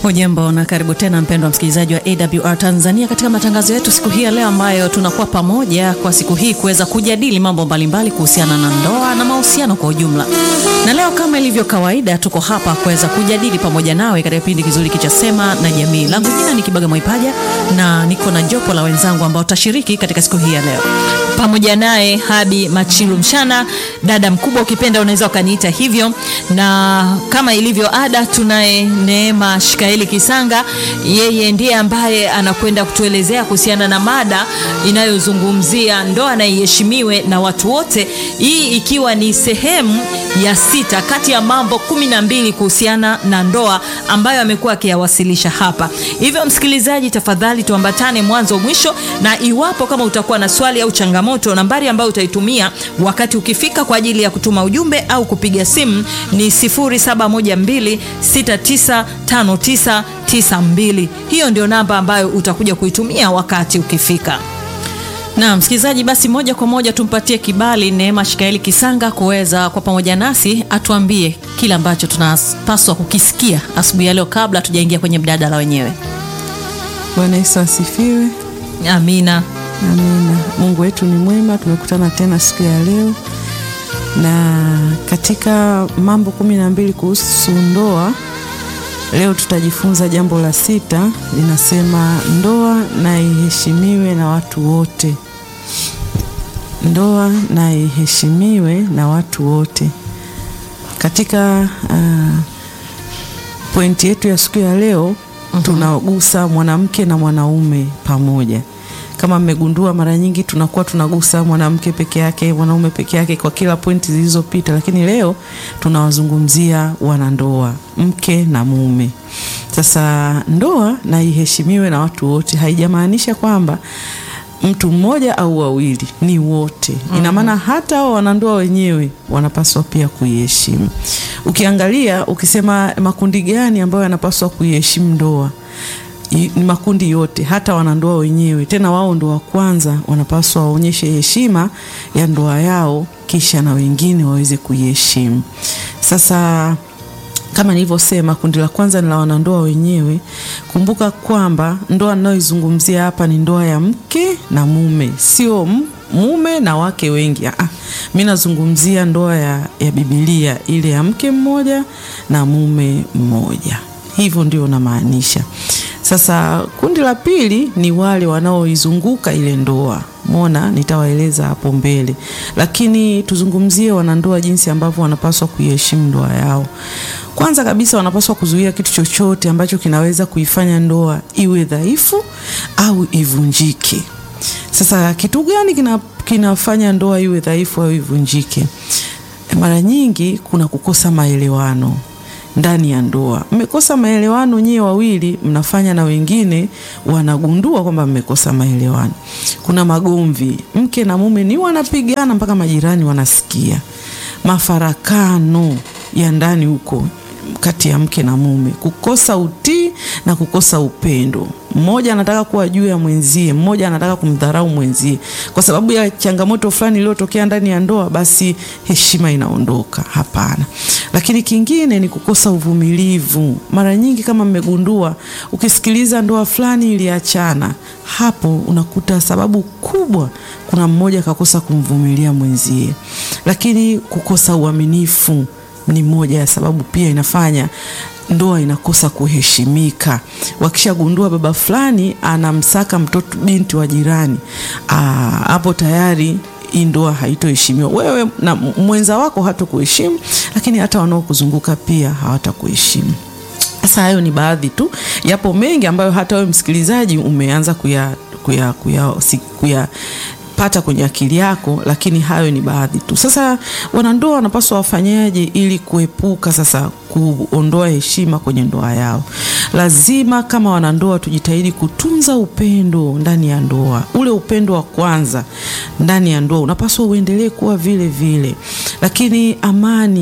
Hujambo na karibu tena mpendwa msikilizaji wa AWR Tanzania katika matangazo yetu siku hii ya leo, ambayo tunakuwa pamoja kwa siku hii kuweza kujadili mambo mbalimbali kuhusiana na ndoa na mahusiano kwa ujumla. Na leo kama ilivyo kawaida, tuko hapa kuweza kujadili pamoja nawe katika kipindi kizuri kicha Sema na Jamii. Langu jina ni Kibaga Mwaipaja na niko na jopo la wenzangu ambao tutashiriki katika siku hii ya leo pamoja naye Habi Machilu Mshana, dada mkubwa, ukipenda unaweza ukaniita hivyo, na kama ilivyo ada, tunaye Neema Shikaeli Kisanga. Yeye ndiye ambaye anakwenda kutuelezea kuhusiana na mada inayozungumzia ndoa na iheshimiwe na watu wote, hii ikiwa ni sehemu ya sita kati ya mambo kumi na mbili kuhusiana na ndoa ambayo amekuwa akiyawasilisha hapa. Hivyo msikilizaji, tafadhali tuambatane mwanzo mwisho, na iwapo kama utakuwa na swali au changamoto moto nambari ambayo utaitumia wakati ukifika kwa ajili ya kutuma ujumbe au kupiga simu ni 0712695992. Hiyo ndio namba ambayo utakuja kuitumia wakati ukifika. Na msikilizaji, basi moja kwa moja tumpatie kibali Neema Shikaeli Kisanga kuweza kwa pamoja nasi atuambie kile ambacho tunapaswa kukisikia asubuhi ya leo kabla tujaingia kwenye mjadala wenyewe. Bwana Yesu asifiwe. Amina. Amina. Mungu wetu ni mwema, tumekutana tena siku ya leo, na katika mambo kumi na mbili kuhusu ndoa, leo tutajifunza jambo la sita, linasema ndoa na iheshimiwe na watu wote. Ndoa na iheshimiwe na watu wote. Katika uh, pointi yetu ya siku ya leo mm -hmm. tunagusa mwanamke na mwanaume pamoja kama mmegundua mara nyingi tunakuwa tunagusa mwanamke peke yake, mwanaume peke yake kwa kila pointi zilizopita, lakini leo tunawazungumzia wanandoa, mke na mume. Sasa ndoa na iheshimiwe na watu wote haijamaanisha kwamba mtu mmoja au wawili, ni wote. Ina maana hata hao wanandoa wenyewe wanapaswa pia kuiheshimu. Ukiangalia ukisema makundi gani ambayo yanapaswa kuiheshimu ndoa ni makundi yote, hata wanandoa wenyewe. Tena wao ndo wa kwanza wanapaswa waonyeshe heshima ya ndoa yao, kisha na wengine waweze kuiheshimu. Sasa kama nilivyosema, kundi la kwanza ni la wanandoa wenyewe. Kumbuka kwamba ndoa ninayoizungumzia hapa ni ndoa ya mke na mume, sio mume na wake wengi. Ah, mi nazungumzia ndoa ya, ya Biblia ile ya mke mmoja na mume mmoja, hivyo ndio namaanisha. Sasa kundi la pili ni wale wanaoizunguka ile ndoa. Mona, nitawaeleza hapo mbele, lakini tuzungumzie wanandoa jinsi ambavyo wanapaswa kuiheshimu ndoa yao. Kwanza kabisa, wanapaswa kuzuia kitu chochote ambacho kinaweza kuifanya ndoa iwe dhaifu au ivunjike. Sasa kitu gani kina, kinafanya ndoa iwe dhaifu au ivunjike? Mara nyingi kuna kukosa maelewano ndani ya ndoa. Mmekosa maelewano nyewe wawili, mnafanya na wengine wanagundua kwamba mmekosa maelewano. Kuna magomvi, mke na mume ni wanapigana mpaka majirani wanasikia, mafarakano ya ndani huko kati ya mke na mume, kukosa utii na kukosa upendo. Mmoja anataka kuwa juu ya mwenzie, mmoja anataka kumdharau mwenzie kwa sababu ya changamoto fulani iliyotokea ndani ya ndoa, basi heshima inaondoka. Hapana. Lakini kingine ni kukosa uvumilivu. Mara nyingi kama mmegundua, ukisikiliza ndoa fulani iliachana, hapo unakuta sababu kubwa, kuna mmoja kakosa kumvumilia mwenzie. Lakini kukosa uaminifu ni moja ya sababu pia inafanya ndoa inakosa kuheshimika. Wakishagundua baba fulani anamsaka mtoto binti wa jirani, hapo tayari hii ndoa haitoheshimiwa. Wewe na mwenza wako hatakuheshimu, lakini hata wanaokuzunguka pia hawatakuheshimu. Sasa hayo ni baadhi tu, yapo mengi ambayo hata wewe msikilizaji umeanza kuya, kuya, kuya, kuya pata kwenye akili yako, lakini hayo ni baadhi tu. Sasa wanandoa wanapaswa wafanyaje ili kuepuka sasa kuondoa heshima kwenye ndoa yao? Lazima kama wanandoa tujitahidi kutunza upendo ndani ya ndoa. Ule upendo wa kwanza ndani ya ndoa unapaswa uendelee kuwa vile vile, lakini amani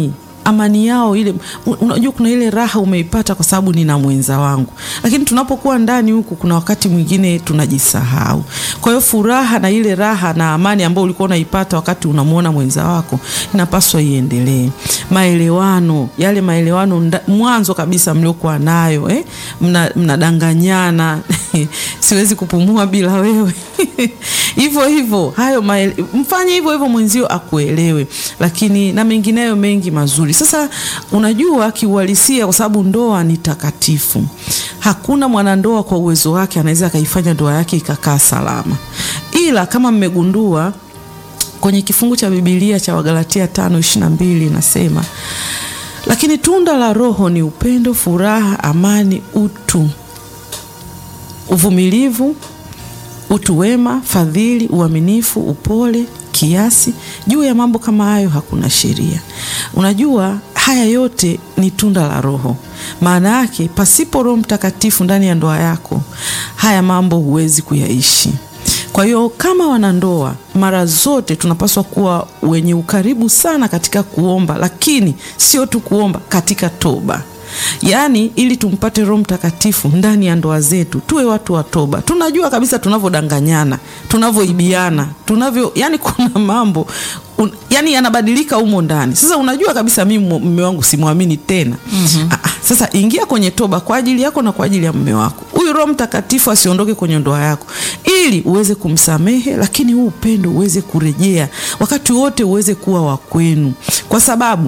amani yao ile. Unajua, kuna ile raha umeipata kwa sababu nina mwenza wangu, lakini tunapokuwa ndani huku, kuna wakati mwingine tunajisahau. Kwa hiyo furaha na ile raha na amani ambayo ulikuwa unaipata wakati unamwona mwenza wako inapaswa iendelee. Maelewano, yale maelewano mwanzo kabisa mliokuwa nayo eh? Mnadanganyana mna siwezi kupumua bila wewe hivyo hivyo, hayo maele, mfanye hivyo hivyo mwenzio akuelewe, lakini na mengineyo mengi mazuri. Sasa unajua kiuhalisia, kwa sababu ndoa ni takatifu, hakuna mwanandoa kwa uwezo wake anaweza akaifanya ndoa yake ikakaa salama, ila kama mmegundua kwenye kifungu cha Biblia cha Wagalatia tano ishirini na mbili inasema, lakini tunda la Roho ni upendo, furaha, amani, utu, uvumilivu, utu wema, fadhili, uaminifu, upole, kiasi. Juu ya mambo kama hayo hakuna sheria. Unajua haya yote ni tunda la Roho. Maana yake pasipo Roho Mtakatifu ndani ya ndoa yako, haya mambo huwezi kuyaishi. Kwa hiyo kama wanandoa, mara zote tunapaswa kuwa wenye ukaribu sana katika kuomba, lakini sio tu kuomba, katika toba. Yaani, ili tumpate Roho Mtakatifu ndani ya ndoa zetu, tuwe watu wa toba. Tunajua kabisa tunavyodanganyana, tunavyoibiana, tunavyo, yani kuna mambo un, yani yanabadilika humo ndani. Sasa unajua kabisa mimi mume wangu simwamini tena. mm -hmm. Aa, sasa ingia kwenye toba kwa ajili yako na kwa ajili ya mume wako. Huyu Roho Mtakatifu asiondoke kwenye ndoa yako, ili uweze kumsamehe, lakini huu upendo uweze kurejea wakati wote, uweze kuwa wa kwenu, kwa sababu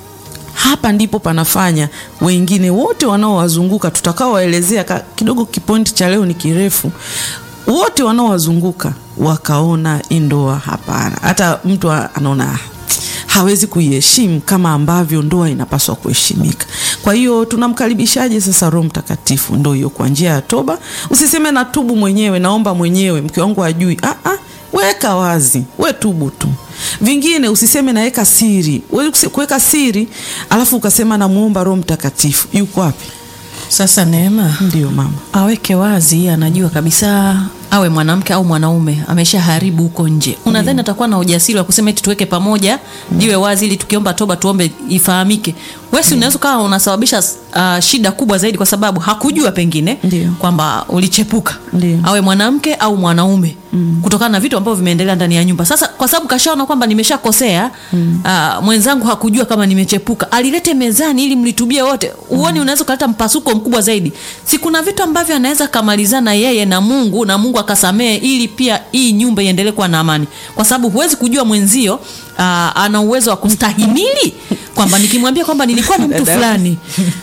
hapa ndipo panafanya wengine wote wanaowazunguka tutakaowaelezea kidogo. Kipointi cha leo ni kirefu. Wote wanaowazunguka wakaona hii ndoa hapana, hata mtu anaona hawezi kuiheshimu kama ambavyo ndoa inapaswa kuheshimika. Kwa hiyo tunamkaribishaje sasa Roho Mtakatifu? Ndo hiyo, kwa njia ya toba. Usiseme natubu mwenyewe, naomba mwenyewe, mke wangu ajui. Ah, ah, weka wazi, we tubu tu vingine usiseme naweka siri. Kuweka siri alafu ukasema namuomba Roho Mtakatifu, yuko wapi sasa? Neema ndio mama aweke wazi, anajua kabisa, awe mwanamke au mwanaume ameshaharibu huko nje. Unadhani atakuwa na ujasiri wa kusema eti tuweke pamoja, jiwe wazi, ili tukiomba toba tuombe ifahamike? Wewe unaweza ukawa unasababisha uh, shida kubwa zaidi, kwa sababu hakujua pengine kwamba ulichepuka. Ndiyo. awe mwanamke au mwanaume mm. kutokana na vitu ambavyo vimeendelea ndani ya nyumba. Sasa kwa sababu kashaona kwamba nimeshakosea mm. uh, mwenzangu hakujua kama nimechepuka, alilete mezani ili mlitubie wote. Uone, unaweza kuleta mpasuko mkubwa zaidi. Si kuna vitu ambavyo anaweza kamalizana yeye na Mungu na Mungu akasamehe, ili pia hii nyumba iendelee kuwa na amani, kwa sababu huwezi kujua mwenzio uh, ana uwezo wa kustahimili kwamba nikimwambia kwamba nilikuwa na mtu fulani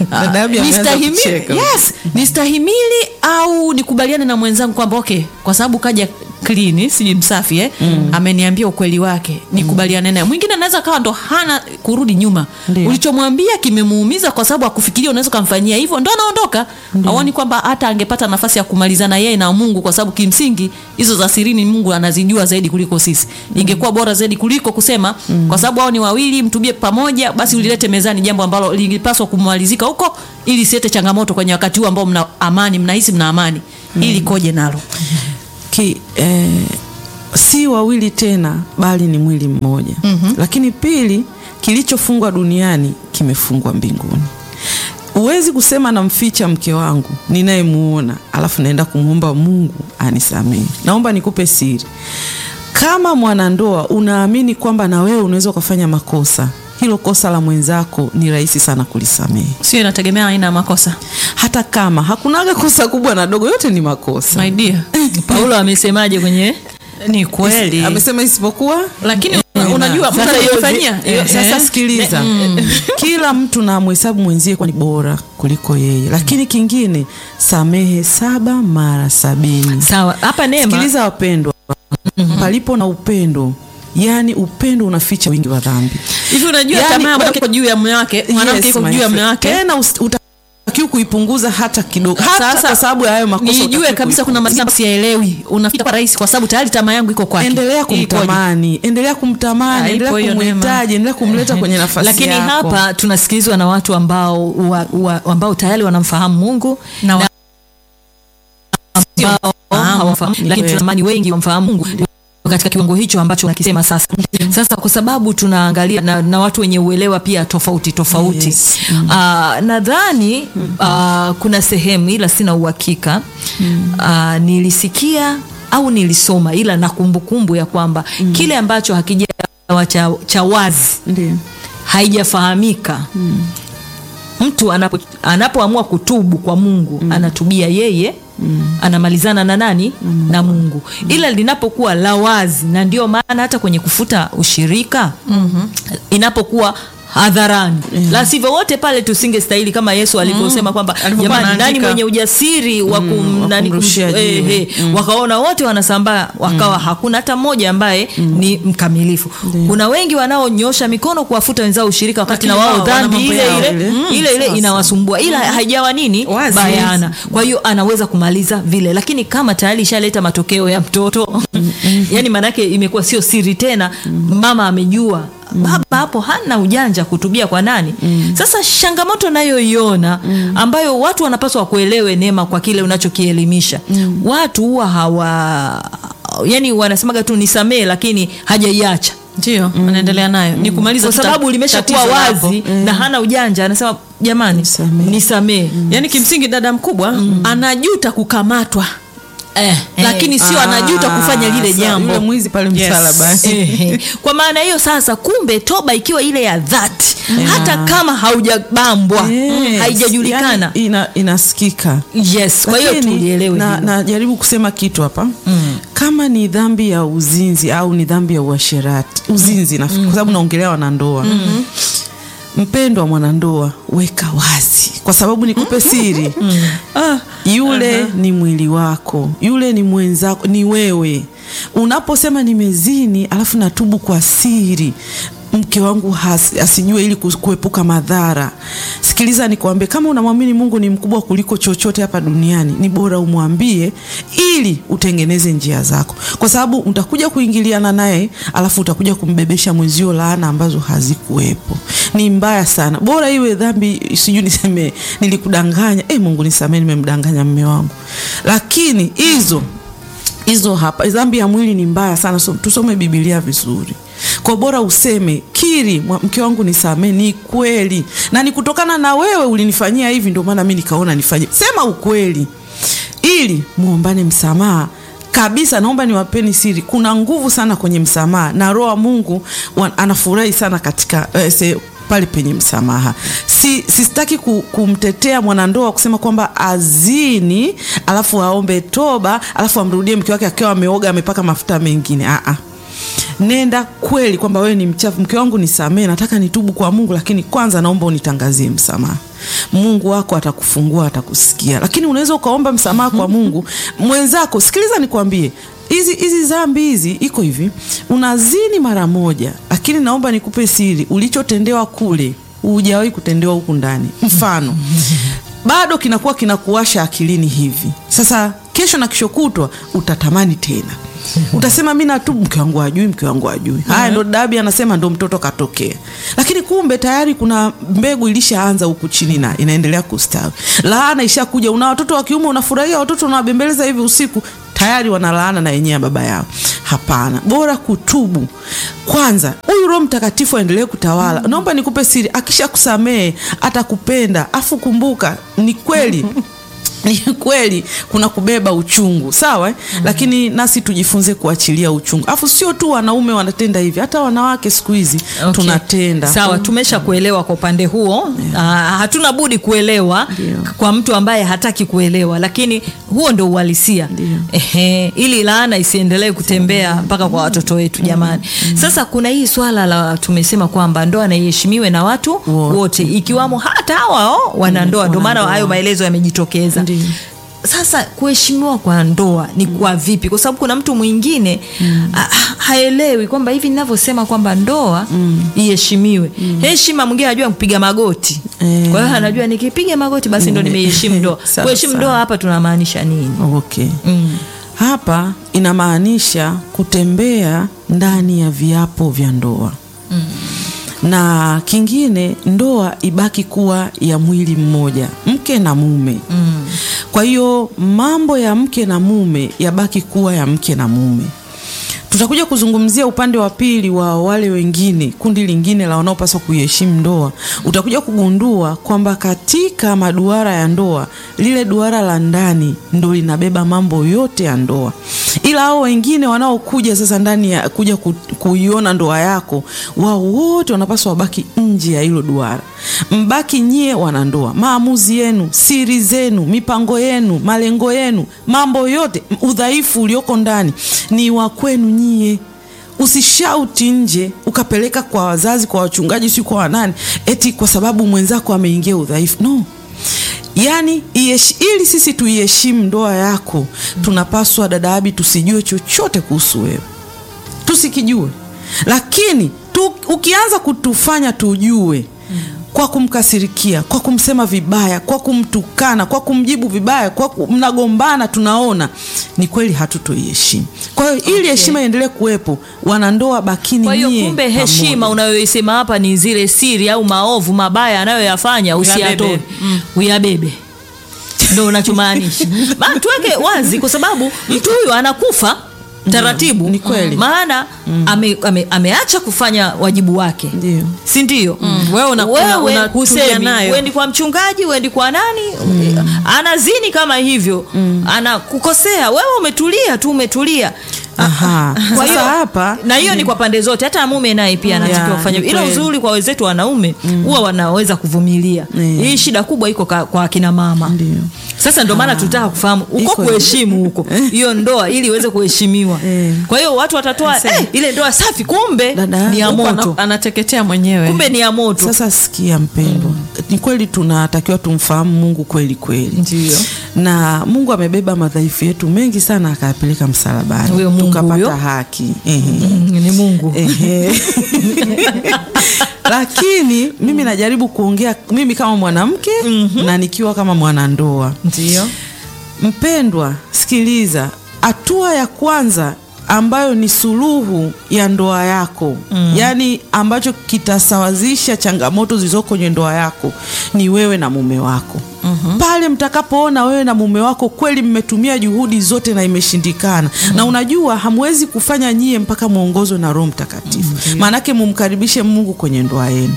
uh, nistahimili, yes, nistahimili au nikubaliane na mwenzangu kwamba okay, kwa sababu kaja clean siji msafi eh? mm. ameniambia ukweli wake nikubaliane naye. Mwingine anaweza kawa ndo hana kurudi nyuma, ulichomwambia kimemuumiza, kwa sababu akufikiria unaweza kumfanyia hivyo, ndo anaondoka. Aoni kwamba hata angepata nafasi ya kumalizana yeye na Mungu, kwa sababu kimsingi hizo za sirini Mungu anazijua zaidi kuliko sisi. Ingekuwa bora zaidi kuliko kusema mm. kwa sababu hao ni wawili, mtubie pamoja, basi ulilete mezani jambo ambalo lingepaswa kumalizika huko, ili siete changamoto kwenye wakati huu ambao mna amani, mnahisi mna amani mm. ili koje nalo Ki, eh, si wawili tena bali ni mwili mmoja. mm -hmm. Lakini pili, kilichofungwa duniani kimefungwa mbinguni. Huwezi kusema namficha mke wangu ninayemuona, alafu naenda kumwomba Mungu anisamehe. Naomba nikupe siri, kama mwanandoa unaamini kwamba na wewe unaweza ukafanya makosa hilo kosa la mwenzako ni rahisi sana kulisamehe. Sio, inategemea aina ya makosa. Hata kama hakunaga kosa kubwa na dogo, yote ni makosa. My dear. Paulo amesemaje kwenye ni kweli. Amesema isipokuwa lakini unajua mtu anayefanyia. Sasa sikiliza. Kila mtu na mhesabu mwenzie kwa ni bora kuliko yeye. Lakini kingine samehe saba mara sabini. Sawa. Hapa Neema. Sikiliza wapendwa. Palipo na upendo Yaani upendo unaficha wingi wa dhambi. Hivi unajua Yaani, tamaa ya mwanamke iko juu ya mume wake, mwanamke iko juu ya mume wake. Tena utakiwa kuipunguza hata kidogo. Hata Sasa kwa sababu ya hayo makosa nijue utakiwa kabisa kuna kuipunguza. mazingira siyaelewi. Unafika kwa rahisi kwa sababu tayari tamaa yangu iko kwake. Endelea Ikoje? kumtamani, endelea kumtamani, Ah, endelea ipo hiyo neema. kumhitaji, endelea kumleta kwenye nafasi lakini yako. hapa tunasikilizwa na watu ambao wa, wa, ambao tayari wanamfahamu Mungu Na wa- ambao hawafahamu, lakini tunatamani wengi wamfahamu Mungu katika kiwango hicho ambacho nakisema sasa. Sasa kwa sababu tunaangalia na, na watu wenye uelewa pia tofauti tofauti Yes. Ah, nadhani ah, kuna sehemu ila sina uhakika Ah, nilisikia au nilisoma ila na kumbukumbu ya kwamba kile ambacho hakijawa cha, cha wazi Ndio. haijafahamika mtu anapo, anapoamua kutubu kwa Mungu anatubia yeye anamalizana na nani na Mungu ila linapokuwa la wazi na ndio maana hata kwenye kufuta ushirika inapokuwa hadharani la sivyo wote pale tusingestahili kama Yesu alivyosema kwamba Alivyokuwa jamani nani anaandika. mwenye ujasiri wa kum, wa nani kum- kumrushia jiwe. eh, eh, wakaona wote wanasambaa wakawa hakuna hata mmoja ambaye ni mkamilifu kuna wengi wanaonyosha mikono kuwafuta wenzao ushirika wakati na Lakini wao wao wana dhambi mambo ile yao. ile Mm, ile ile sawa, inawasumbua ila haijawa nini Wazi. bayana kwa hiyo anaweza kumaliza vile lakini kama tayari ishaleta matokeo ya mtoto yani maanake imekuwa sio siri tena mama amejua baba hapo hana ujanja kutubia kwa nani sasa changamoto nayoiona ambayo watu wanapaswa kuelewe neema kwa kile unachokielimisha watu huwa hawa yani wanasemaga tu nisamee lakini hajaiacha ndio anaendelea nayo ni kumaliza kwa tu sababu ta- limeshakuwa tatizo lapo. wazi na hana ujanja anasema jamani Nisamee. nisamee yaani kimsingi dada mkubwa anajuta kukamatwa eh, lakini sio Ah, anajuta kufanya lile sa- jambo Yule mwizi pale Yes. msalabani. Ehe. kwa maana hiyo sasa kumbe toba ikiwa ile ya dhati hata kama haujabambwa Yes. haijajulikana Yani ina, inasikika yes kwa hiyo Lakini, tulielewe na, hilo. najaribu kusema kitu hapa kama ni dhambi ya uzinzi au ni dhambi ya uasherati uzinzi na kwa sababu naongelea wanandoa mpendwa mwanandoa weka wazi kwa sababu nikupe siri ah, yule ni mwili wako yule ni mwenzako ni wewe unaposema nimezini alafu natubu kwa siri mke wangu has, asijue ili kus- kuepuka madhara sikiliza nikwambie kama unamwamini mungu ni mkubwa kuliko chochote hapa duniani ni bora umwambie ili utengeneze njia zako kwa sababu utakuja kuingiliana naye alafu utakuja kumbebesha mwenzio laana ambazo hazikuwepo ni mbaya sana bora iwe dhambi sijui niseme nilikudanganya e, mungu nisamee nimemdanganya mme wangu lakini hizo hizo hapa dhambi ya mwili ni mbaya sana so, tusome bibilia vizuri kwa bora useme kiri mwa- mke wangu nisamee ni kweli na ni kutokana na wewe ulinifanyia hivi ndio maana mi nikaona nifanye sema ukweli ili muombane msamaha kabisa naomba niwapeni siri kuna nguvu sana kwenye msamaha na roho wa mungu wa, anafurahi sana katika eh, se, pale penye msamaha si sistaki ku, kumtetea mwanandoa kusema kwamba azini alafu aombe toba alafu amrudie mke wake akiwa ameoga amepaka mafuta mengine Aa. nenda kweli kwamba wewe ni mchafu mke wangu nisamee nataka nitubu kwa mungu lakini kwanza naomba unitangazie msamaha mungu wako atakufungua atakusikia lakini unaweza ukaomba msamaha kwa mungu mwenzako sikiliza nikwambie hizi hizi zambi hizi iko hivi unazini mara moja lakini naomba nikupe siri ulichotendewa kule hujawahi kutendewa huku ndani mfano bado kinakuwa kinakuwasha akilini hivi sasa kesho na kesho kutwa utatamani tena utasema mi natubu mke wangu ajui mke wangu ajui haya ndo dabi anasema ndo mtoto katokea lakini kumbe tayari kuna mbegu ilishaanza huku chini na inaendelea kustawi laana ishakuja una watoto wa kiume unafurahia watoto unawabembeleza hivi usiku tayari wanalaana na yenyewe ya baba yao hapana bora kutubu kwanza huyu roho mtakatifu aendelee kutawala naomba nikupe siri akisha kusamehe atakupenda afu kumbuka ni kweli ni kweli kuna kubeba uchungu sawa eh? lakini nasi tujifunze kuachilia uchungu afu sio tu wanaume wanatenda hivi hata wanawake siku hizi Okay. tunatenda sawa tumesha kuelewa kwa upande huo yeah. hatuna budi kuelewa Ndio. kwa mtu ambaye hataki kuelewa lakini huo ndo uhalisia Ehe, ili laana isiendelee kutembea mpaka kwa watoto wetu jamani sasa kuna hii swala la tumesema kwamba ndoa na iheshimiwe na watu Wote. wote ikiwamo hata hawao wanandoa ndio maana wanandoa. hayo maelezo yamejitokeza Ndio. sasa kuheshimiwa kwa ndoa ni kwa vipi kwa sababu kuna mtu mwingine ha- haelewi kwamba hivi ninavyosema kwamba ndoa iheshimiwe heshima mwingine anajua kupiga magoti Eh. kwa hiyo anajua nikipiga magoti basi ndo nimeiheshimu ndoa Sawa, kuheshimu sawa. ndoa hapa tunamaanisha nini okay hapa inamaanisha kutembea ndani ya viapo vya ndoa na kingine ndoa ibaki kuwa ya mwili mmoja mke na mume mm. kwa hiyo mambo ya mke na mume yabaki kuwa ya mke na mume tutakuja kuzungumzia upande wa pili wa wale wengine, kundi lingine la wanaopaswa kuiheshimu ndoa. Utakuja kugundua kwamba katika maduara ya ndoa, lile duara la ndani ndo linabeba mambo yote ya ndoa, ila hao wengine wanaokuja sasa ndani ya kuja ku, kuiona ndoa yako, wao wote wanapaswa wabaki nje ya hilo duara. Mbaki nyie wanandoa, maamuzi yenu, siri zenu, mipango yenu, malengo yenu, mambo yote, udhaifu ulioko ndani ni wa kwenu nyie. Usishauti nje ukapeleka kwa wazazi, kwa wachungaji, si kwa wanani, eti kwa sababu mwenzako ameingia udhaifu. No, yaani iyesh, ili sisi tuiheshimu ndoa yako, tunapaswa dada Abi, tusijue chochote kuhusu wewe, tusikijue, lakini tu, ukianza kutufanya tujue kwa kumkasirikia, kwa kumsema vibaya, kwa kumtukana, kwa kumjibu vibaya, kwa kum, mnagombana, tunaona ni kweli hatutoiheshimu. Kwa hiyo ili heshima iendelee kuwepo, wanandoa bakini Kwa hiyo nyie kumbe heshima pamoja. unayoisema hapa ni zile siri au maovu mabaya anayoyafanya usiyatoe, Uyabebe. mm. uyabebe, ndo unachomaanisha. Ma- Tuweke wazi, kwa sababu mtu huyu anakufa taratibu, ni kweli. maana ame, ame, ameacha kufanya wajibu wake, Ndio. si ndio? Wewe una- una- Wewe unatulia husemi, nayo. uendi kwa mchungaji, uendi kwa nani, anazini kama hivyo, anakukosea wewe, umetulia tu, umetulia Aha. kwa Sasa hiyo hapa na hiyo ni kwa pande zote, hata mume naye pia anatakiwa Yeah, kufanya ni ila kweli. uzuri kwa wenzetu wanaume huwa wanaweza kuvumilia. Mm. Hii shida kubwa iko ka- kwa akina mama. Ndio. Sasa ndio maana tutaka kufahamu uko Iko kuheshimu huko hiyo ndoa ili iweze kuheshimiwa. Eh. Kwa hiyo watu watatoa eh, ile ndoa safi, kumbe Dada, ni ya Huko ana- moto, anateketea mwenyewe. kumbe ni ya moto. Sasa sikia mpendwa, ni kweli tunatakiwa tumfahamu Mungu kweli kweli, Ndio. na Mungu amebeba madhaifu yetu mengi sana akayapeleka msalabani, Huyo Mungu tukapata huyo. haki Ehe. Mm, ni Mungu. Ehe. Lakini mimi najaribu kuongea mimi kama mwanamke na nikiwa kama mwanandoa. Ndio. Mpendwa, sikiliza, hatua ya kwanza ambayo ni suluhu ya ndoa yako yaani ambacho kitasawazisha changamoto zilizoko kwenye ndoa yako ni wewe na mume wako. Pale mtakapoona wewe na mume wako kweli mmetumia juhudi zote na imeshindikana, na unajua hamwezi kufanya nyie mpaka mwongozwe na Roho Mtakatifu, maanake mumkaribishe Mungu kwenye ndoa yenu.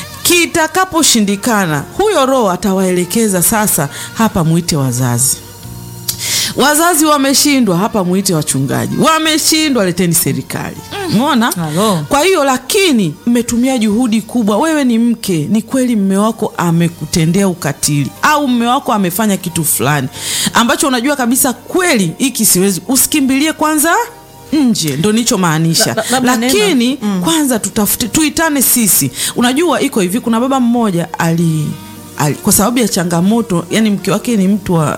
Kitakaposhindikana, huyo Roho atawaelekeza sasa, hapa mwite wazazi wazazi wameshindwa, hapa mwite wachungaji. Wameshindwa, leteni serikali. Umeona? Halo. Kwa hiyo lakini mmetumia juhudi kubwa. Wewe ni mke, ni kweli mme wako amekutendea ukatili au mme wako amefanya kitu fulani ambacho unajua kabisa kweli hiki siwezi, usikimbilie kwanza nje, ndo nichomaanisha. La- la- labda Lakini kwanza tutafute, tuitane sisi. Unajua iko hivi, kuna baba mmoja ali, ali kwa sababu ya changamoto, yani mke wake ni mtu wa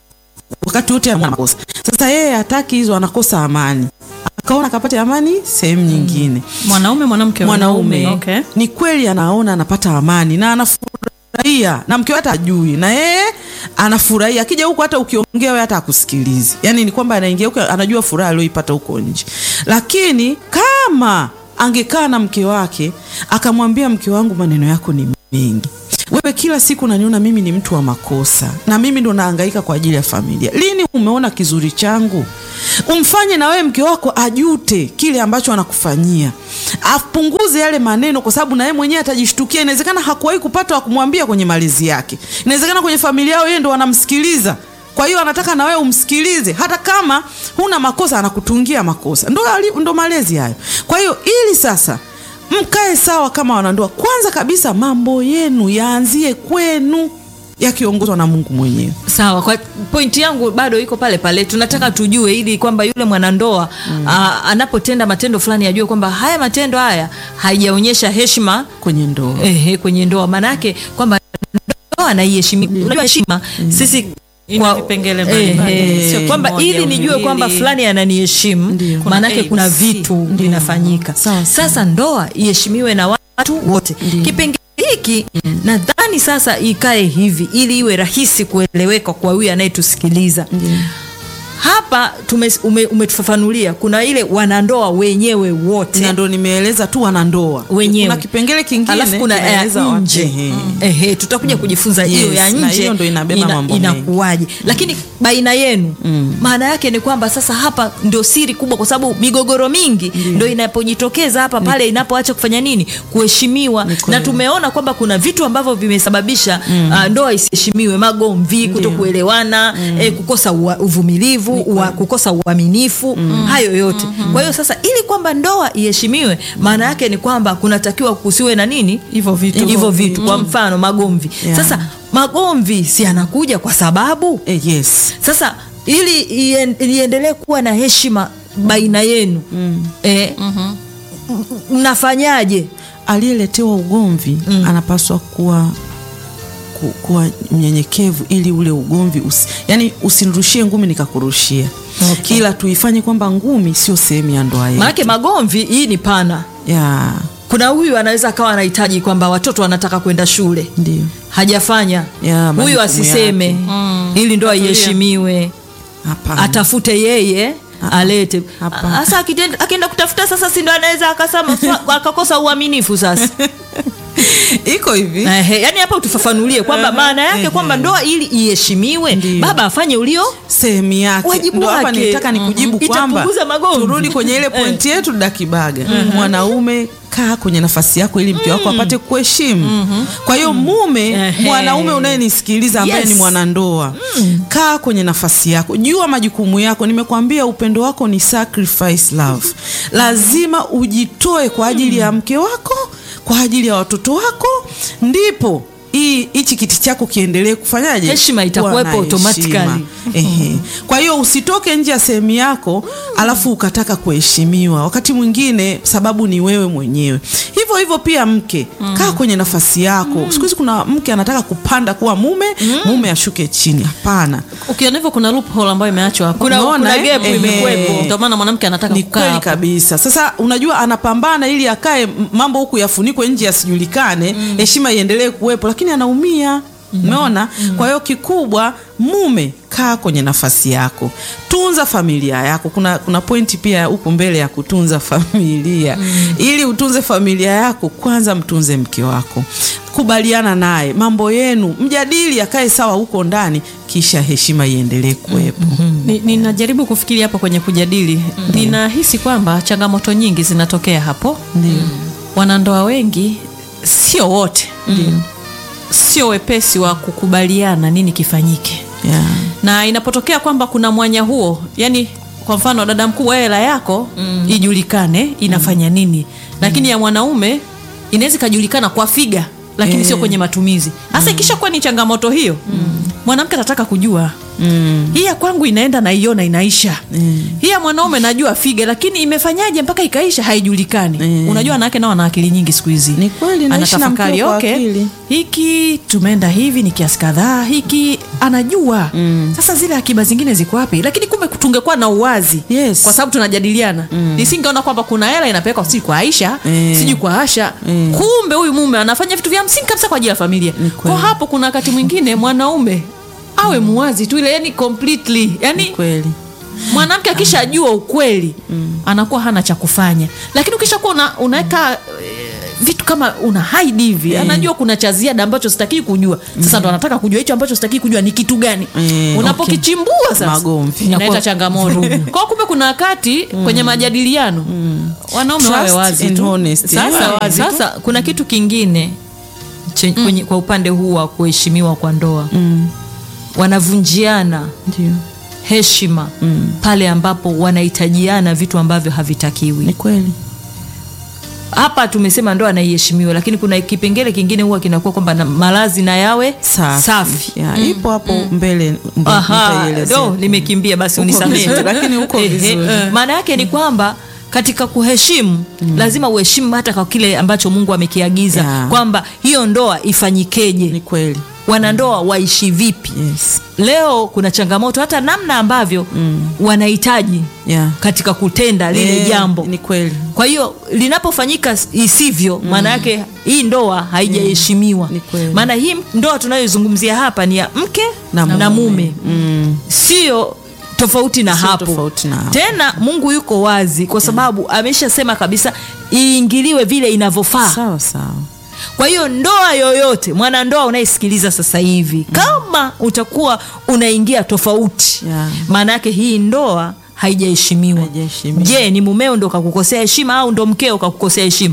wakati wote ana makosa. Sasa yeye hataki hizo, anakosa amani, akaona akapata amani sehemu nyingine. Mwanaume mwanamke Mwanaume Okay. ni kweli anaona anapata amani na anafurahia, na mke wake ajui, na yeye anafurahia. Akija huko hata ukiongea wewe hata akusikilizi, yani ni kwamba anaingia huko anajua furaha aliyoipata huko nje. Lakini kama angekaa na mke wake akamwambia, mke wangu, maneno yako ni mengi wewe kila siku unaniona mimi ni mtu wa makosa na mimi ndo nahangaika kwa ajili ya familia. Lini umeona kizuri changu? Umfanye na wewe mke wako ajute kile ambacho anakufanyia, apunguze yale maneno, kwa sababu na yeye mwenyewe atajishtukia. Inawezekana hakuwahi kupata wa kumwambia kwenye malezi yake, inawezekana kwenye familia yao yeye ndo wanamsikiliza kwa hiyo anataka na wewe umsikilize, hata kama huna makosa, anakutungia makosa. Ndo, ali- ndo malezi hayo. Kwa hiyo ili sasa mkae sawa kama wanandoa, kwanza kabisa mambo yenu yaanzie kwenu, yakiongozwa na Mungu mwenyewe. Sawa, kwa pointi yangu bado iko pale pale. Tunataka tujue ili kwamba yule mwanandoa aa, anapotenda matendo fulani ajue kwamba haya matendo haya haijaonyesha heshima kwenye ndoa. ehe, kwenye ndoa, maanake kwamba ndoa naiheshimi. Unajua heshima sisi Ina kwa- vipengele mbalimbali, ehe, sio kwamba kimoja, ili nijue viwili. kwamba fulani ananiheshimu, Ndio. Kuna maanake kuna ABC. vitu vinafanyika. Sawa, sawa. Sasa ndoa iheshimiwe na watu wote. Kipengele hiki nadhani sasa ikae hivi ili iwe rahisi kueleweka kwa huyu anayetusikiliza. hapa tume, ume, umetufafanulia kuna ile wanandoa wenyewe wote na ndo nimeeleza tu wanandoa wenyewe kuna kipengele kingine alafu kuna ya kinaeleza wa- nje Ehe. Ehe, tutakuja kujifunza hiyo Yes, ya na nje hiyo ndo inabeba mambo mengi. inakuwaje lakini baina yenu maana yake ni kwamba sasa hapa ndio siri kubwa kwa sababu migogoro mingi ndo inapojitokeza hapa pale inapoacha kufanya nini kuheshimiwa Ni na kweli. tumeona kwamba kuna vitu ambavyo vimesababisha uh, ndoa isiheshimiwe magomvi kutokuelewana eh, kukosa ua- uvumilivu ua, kukosa uaminifu hayo yote kwa hiyo sasa ili kwamba ndoa iheshimiwe maana yake ni kwamba kunatakiwa kusiwe na nini hivyo vitu hivyo vitu kwa mfano magomvi Yeah. sasa magomvi si anakuja kwa sababu Eh, yes sasa ili ien- iendelee kuwa na heshima baina yenu eh, m- mnafanyaje aliyeletewa ugomvi anapaswa kuwa ku, kuwa mnyenyekevu ili ule ugomvi usi, yani usinirushie ngumi nikakurushia Okay. ila tuifanye kwamba ngumi sio sehemu ya ndoa yetu maanake magomvi hii ni pana ya kuna huyu anaweza akawa anahitaji kwamba watoto wanataka kwenda shule ndio hajafanya Ya, huyu majukumu asiseme yake. ili ndoa iheshimiwe hapana atafute yeye alete Hapana. sasa akitenda- akienda kutafuta sasa si ndo anaweza akasema swa- akakosa uaminifu sasa iko hivi Ehe, yani hapa utufafanulie kwamba maana yake ehe. kwamba ndoa ili iheshimiwe Ndiyo. baba afanye ulio sehemu yake Wajibu Ndio hapa wake. nitaka nikujibu Mhm. kwamba Itapunguza magomvi. turudi kwenye ile pointi yetu dakibaga mwanaume kaa kwenye nafasi yako ili mke wako apate kuheshimu kwa hiyo mume Ehe. mwanaume unayenisikiliza ambaye Yes. ni mwanandoa kaa kwenye nafasi yako jua majukumu yako nimekwambia upendo wako ni sacrifice love lazima ujitoe kwa ajili ya mke wako kwa ajili ya watoto wako ndipo hii hichi kiti chako kiendelee kufanyaje Heshima Kuwa itakuwepo na automatically. heshima. Ehe. Kwa hiyo usitoke nje ya sehemu yako alafu ukataka kuheshimiwa. Wakati mwingine sababu ni wewe mwenyewe. Hivyo hivyo pia mke, kaa kwenye nafasi yako. Siku hizi kuna mke anataka kupanda kuwa mume, mume ashuke chini. Hapana. ukiona hivyo kuna loophole ambayo imeachwa hapo kuna, Unaona, kuna eh? gap Ehe. imekuwepo ndio maana mwanamke anataka Ni kukaa kweli hapo. kabisa. Sasa unajua anapambana ili akae m- mambo huku yafunikwe nje yasijulikane, heshima iendelee kuwepo, lakini anaumia. Umeona? Kwa hiyo kikubwa, mume kaa kwenye nafasi yako, tunza familia yako. Kuna, kuna pointi pia huku mbele ya kutunza familia. Ili utunze familia yako, kwanza mtunze mke wako, kubaliana naye mambo yenu, mjadili, akae sawa huko ndani, kisha heshima iendelee kuwepo. Ni- ninajaribu kufikiri hapo kwenye kujadili ninahisi kwamba changamoto nyingi zinatokea hapo Ndio. wanandoa wengi sio wote sio wepesi wa kukubaliana nini kifanyike Yeah. na inapotokea kwamba kuna mwanya huo yani kwa mfano dada mkubwa hela yako ijulikane inafanya nini lakini ya mwanaume inaweza ikajulikana kwa figa lakini Eh. sio kwenye matumizi hasa ikishakuwa ni changamoto hiyo mwanamke atataka kujua Mm. hii ya kwangu inaenda naiona inaisha hii ya mwanaume najua figa lakini imefanyaje mpaka ikaisha haijulikani Mm. unajua wanawake nao wana akili nyingi siku hizi Ni kweli, naishi na anatafakari mkeo kwa okay, akili." hiki tumeenda hivi ni kiasi kadhaa hiki anajua sasa zile akiba zingine ziko wapi lakini kumbe tungekuwa na uwazi Yes. kwa sababu tunajadiliana nisingeona kwamba kuna hela inapelekwa sijui kwa aisha Mm. sijui kwa asha kumbe huyu mume anafanya vitu vya msingi kabisa kwa ajili ya familia Ni kwa kweli. hapo kuna wakati mwingine mwanaume awe muwazi tu ile yani completely yani Kweli. mwanamke akishajua ukweli anakuwa hana cha kufanya lakini ukishakuwa una, unaweka eh, vitu kama una hide hivi anajua kuna cha ziada ambacho sitakii kujua sasa ndo anataka kujua hicho ambacho sitakii kujua ni kitu gani Mm, unapokichimbua sasa Magomvi. inaleta changamoto kwa kumbe kuna wakati kwenye majadiliano wanaume wawe Trust wazi and tu honesty. sasa, Yeah. wazi tu. sasa kuna kitu kingine che, kwenye, kwa upande huu wa kuheshimiwa kwa ndoa Mm. wanavunjiana Ndio. heshima pale ambapo wanahitajiana vitu ambavyo havitakiwi Ni kweli. hapa tumesema ndoa naiheshimiwa lakini kuna kipengele kingine huwa kinakuwa kwamba na malazi na yawe Safi. safi. Ya, ipo hapo mbele ndio Aha, nitaielezea. do nimekimbia basi Uko unisamehe vizuri, lakini uko Ehe, vizuri. maana yake ni kwamba katika kuheshimu lazima uheshimu hata kwa kile ambacho mungu amekiagiza Ya. kwamba hiyo ndoa ifanyikeje Ni kweli. wanandoa waishi vipi Yes. leo kuna changamoto hata namna ambavyo wanahitaji Yeah. katika kutenda lile Eh, jambo Ni kweli. kwa hiyo linapofanyika isivyo maana yake hii ndoa haijaheshimiwa Ni kweli. maana hii ndoa tunayoizungumzia hapa ni ya mke Na na, mume. mume Mm. sio tofauti na Sio hapo. tofauti na hapo. Tena Mungu yuko wazi kwa sababu ameshasema kabisa iingiliwe vile inavyofaa. sawa sawa Kwa hiyo ndoa yoyote, mwanandoa unayesikiliza sasa hivi, kama utakuwa unaingia tofauti, Yeah. maana yake hii ndoa haijaheshimiwa. Haijaheshimiwa. Je, ni mumeo ndo kakukosea heshima au ndo mkeo kakukosea heshima?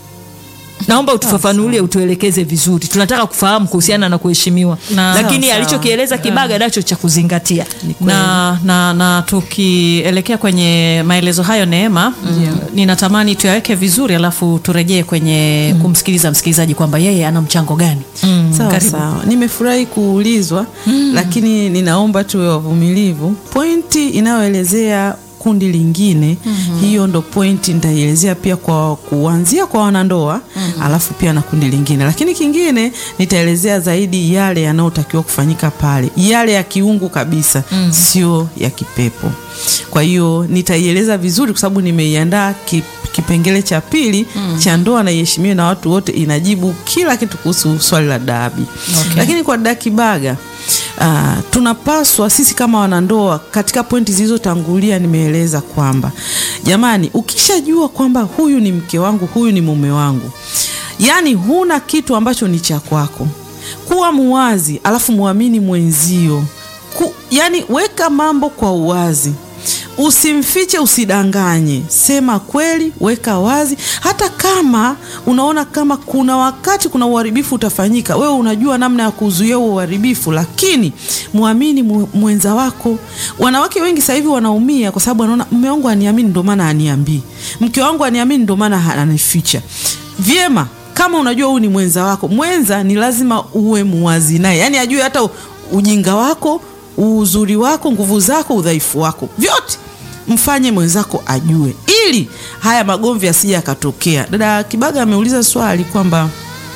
Naomba utufafanulie, utuelekeze vizuri. Tunataka kufahamu kuhusiana na kuheshimiwa, Na- lakini Sawa, sawa. alichokieleza Kibaga nacho cha kuzingatia. na, na, na tukielekea kwenye maelezo hayo Neema, ninatamani tuyaweke vizuri, alafu turejee kwenye kumsikiliza msikilizaji kwamba yeye ana mchango gani. sawa Karibu. sawa nimefurahi kuulizwa lakini ninaomba tuwe wavumilivu pointi inayoelezea kundi lingine hiyo ndo pointi nitaielezea pia kwa kuanzia kwa wanandoa alafu pia na kundi lingine lakini kingine nitaelezea zaidi yale yanayotakiwa kufanyika pale yale ya kiungu kabisa sio ya kipepo kwa hiyo nitaieleza vizuri kwa sababu nimeiandaa ki, kipengele cha pili cha ndoa na iheshimiwe na watu wote inajibu kila kitu kuhusu swali la dabi Okay. lakini kwa dada Kibaga uh, tunapaswa sisi kama wanandoa katika pointi zilizotangulia nimeeleza kwamba jamani ukishajua kwamba huyu ni mke wangu huyu ni mume wangu yaani huna kitu ambacho ni cha kwako kuwa muwazi alafu muamini mwenzio Ku, yani weka mambo kwa uwazi usimfiche usidanganye sema kweli weka wazi hata kama unaona kama kuna wakati kuna uharibifu utafanyika wewe unajua namna ya kuzuia huo uharibifu lakini mwamini mu- mwenza wako wanawake wengi sasa hivi wanaumia kwa sababu wanaona mume wangu aniamini ndio maana aniambii mke wangu aniamini ndio maana ha- ananificha vyema kama unajua huyu ni mwenza wako mwenza ni lazima uwe muwazi naye yaani ajue hata u- ujinga wako uzuri wako nguvu zako udhaifu wako vyote mfanye mwenzako ajue ili haya magomvi asije yakatokea dada kibaga ameuliza swali kwamba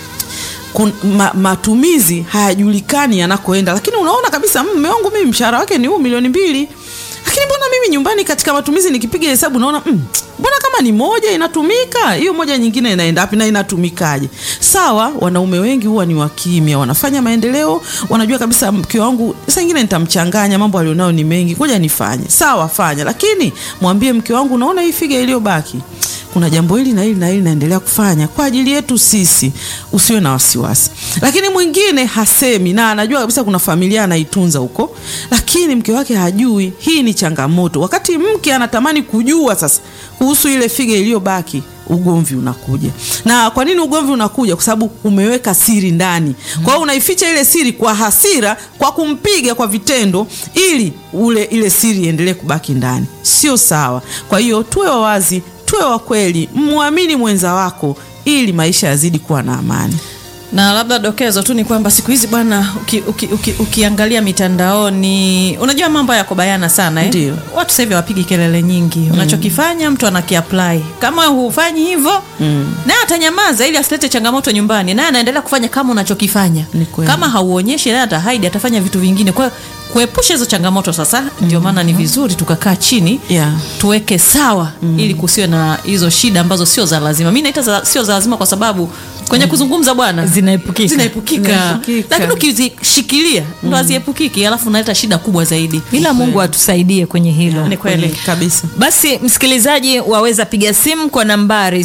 kun, ma, matumizi hayajulikani yanakoenda lakini unaona kabisa "Mm, mume wangu mimi mshahara wake ni huu milioni mbili lakini mbona mimi nyumbani katika matumizi nikipiga hesabu naona mm, mbona kama ni moja inatumika hiyo moja nyingine inaenda wapi na inatumikaje sawa wanaume wengi huwa ni wakimya wanafanya maendeleo wanajua kabisa mke wangu saa ingine nitamchanganya mambo alionayo ni mengi ngoja nifanye sawa fanya lakini mwambie mke wangu unaona hii figa iliyobaki kuna jambo hili na hili na hili naendelea kufanya kwa ajili yetu sisi, usiwe na wasiwasi. Lakini mwingine hasemi na anajua kabisa kuna familia anaitunza huko, lakini mke wake hajui. Hii ni changamoto. Wakati mke anatamani kujua sasa kuhusu ile figa iliyobaki, ugomvi unakuja. Na kwa nini ugomvi unakuja? Kwa sababu umeweka siri ndani. Kwa hiyo unaificha ile siri kwa hasira, kwa kumpiga kwa vitendo, ili ule ile siri iendelee kubaki ndani. Sio sawa. Kwa hiyo tuwe wawazi, tuwe wa kweli, mwamini mwenza wako ili maisha yazidi kuwa na amani. na labda dokezo tu ni kwamba siku hizi bwana uki, uki, uki, ukiangalia mitandaoni unajua mambo yako bayana sana eh? Ndio. watu sasa hivi hawapigi kelele nyingi unachokifanya mtu anakiapply kama hufanyi hivyo mm. naye atanyamaza ili asilete changamoto nyumbani naye anaendelea kufanya kama unachokifanya Ni kweli. kama hauonyeshi naye atahaidi atafanya vitu vingine kwa hiyo kuepusha hizo changamoto sasa ndio maana ni vizuri tukakaa chini Yeah. tuweke sawa ili kusiwe na hizo shida ambazo sio za lazima mi naita za, sio za lazima kwa sababu kwenye kuzungumza bwana Zinaepukika. zinaepukika Zinaepukika. lakini ukizishikilia ndo haziepukiki alafu unaleta shida kubwa zaidi ila Mungu atusaidie kwenye hilo. ni kweli kabisa. Basi msikilizaji, waweza piga simu kwa nambari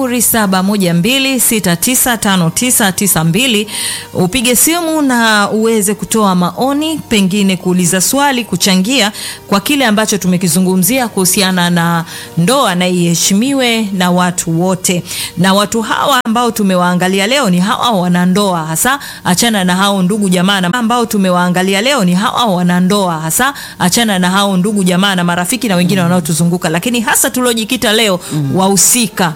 0712695992 upige simu na uweze kutoa maoni, pengine kuuliza swali, kuchangia kwa kile ambacho tumekizungumzia kuhusiana na ndoa na iheshimiwe na watu wote. Na watu hawa ambao tumewaangalia leo ni hawa wanandoa, hasa achana na hao ndugu jamaa na ambao tumewaangalia leo ni hawa wanandoa, hasa achana na hao ndugu jamaa na marafiki na wengine wanaotuzunguka, lakini hasa tuliojikita leo wahusika